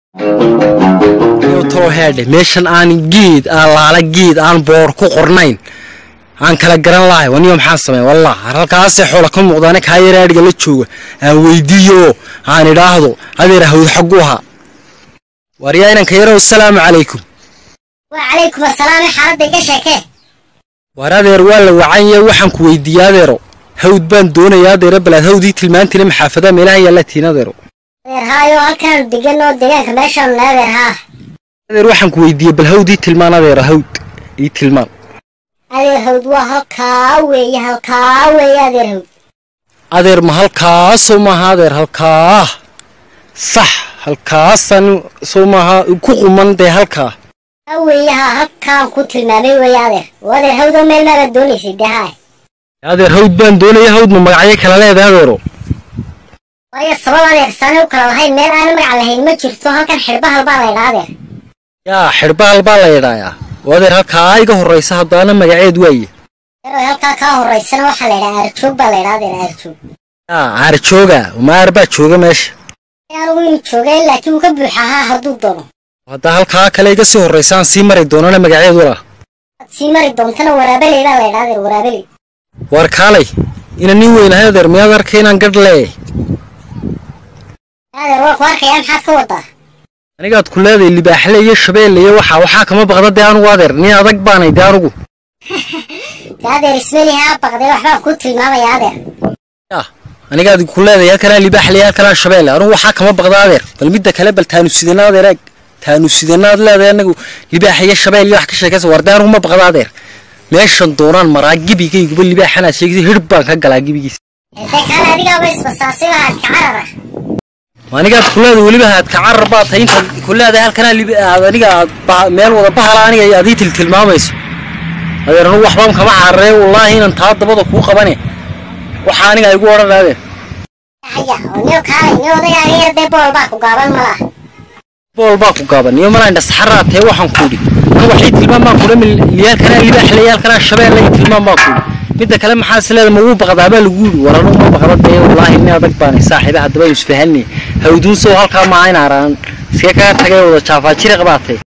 too heedhe meeshan aan geed aan laala geed aan boor ku qornayn aan kala garan lahay waniyo maxaan sameey wallah halkaasee xoola ka muuqdaane kaa yara adhiga la jooga aan weydiiyo aan idhaahdo adeer hawd xagu ahaa waryaa inanka yarow asalaamu calaykum wacalaykum asalaam xaaladda iga sheekee war adeer waa la wacanye waxaan ku weydiiyey adeero hawd baan doonayaa adeero balaad hawdii tilmaantile maxaafadaha meelaha yaalla tiin adeero adeer haayo halkaanu degan oo deegaanka meeshaanu na adeer haa adeer waxaan ku weydiiyey bal hawdii tilmaan adeero hawd ii tilmaan adeer hawd waa halkaa weeye halkaa weeye adeer hawd adeer ma halkaasoo maaha adeer halkaa sax halkaasaan soo maaha ku quman dee halkaa ha weeye haa halkaan ku tilmaamay weeye adeer oo adeer hawdoo meel maabaad doonaysay dee haay adeer hawd baan doonaya hawd ma magacyo kala leedahay adeero waayo sabab adeer saanay u kala lahayn meel aana magac lahayn ma jirto halkan xidhbahal baa la ydhaa adeer yaa xidhbahal baa la yidhaayaa oo adeer halkaa iga horraysa haddaana magaceed waaye yarow halkaa kaa horraysana waxaa la ydhaa aarjoog baa la ydhaa adeer aarjoog yaa aar jooga ma aar baa jooga meesha anigu inuu joogay laakiin wuu ka buuxa haa hadduu doono haddaa halkaa kale iga sii horraysaan sii mari doonana magaceed wala waad sii mari doontana waraabeley baa la ydhaa adeer waraabeley war kaalay ina nin weynahay adeer miyaad arkay inaan gadh leeyahay adeer waa ku arkayaa maxaad ka wadaa anigaad ku leedahay libaaxle iyo shabeelle iyo waxaa waxaa kama baqda dee anugu adeer nin adag baanay dee anugu dee adeer ismeli haa baqday waxbaan kuu tilmaamaya adeer yaa anigaad ku leedahay halkanaa libaaxle iyo halkanaa shabeelle anugu waxaa kama baqda adeer bal midda kale bal taanu sidana adeer eeg taanu sidanaad leedahay anagu libaax iyo shabeel iyo wax ka sheekaysa war dee anugu ma baqda adeer meeshan doonaan maraa gebigayguba libaaxanaad sheegaysa hidhib baan ka galaa gebigiisa dee kaale adigaaba isbasaasay lahaad ka carara anigaad ku leedahay weliba haad ka carar baa tahay intaad ku leedahay halkanaa lib aad aniga aad ba- meel wada bahala aniga aad ii tiltilmaamayso adeer anugu waxbaan kama cararee wallaahi inan taa dabada kuu qabane waxaa aniga igu odhan adeer haya oo niyo kaale niyo odagaaga yar dee bool baa ku gaaban ma laha bool baa ku gaaban iyo malaa indhasaxaraa tee waxaan ku idhi anigu waxii tilmaam baan kudha liyaalkanaa libaaxle yaalkanaa shabeelle iyo tilmaam baan ku idhi midda kale maxaa is leeda magu baqdaa baa lagu yidhi war anugu ma baqda dee wallaahi nin adag baanay saaxiiba haddaba isfahanni hawduun sow halkaa maaha in araan iska kaga tagay wada jaafaajiri qabaatay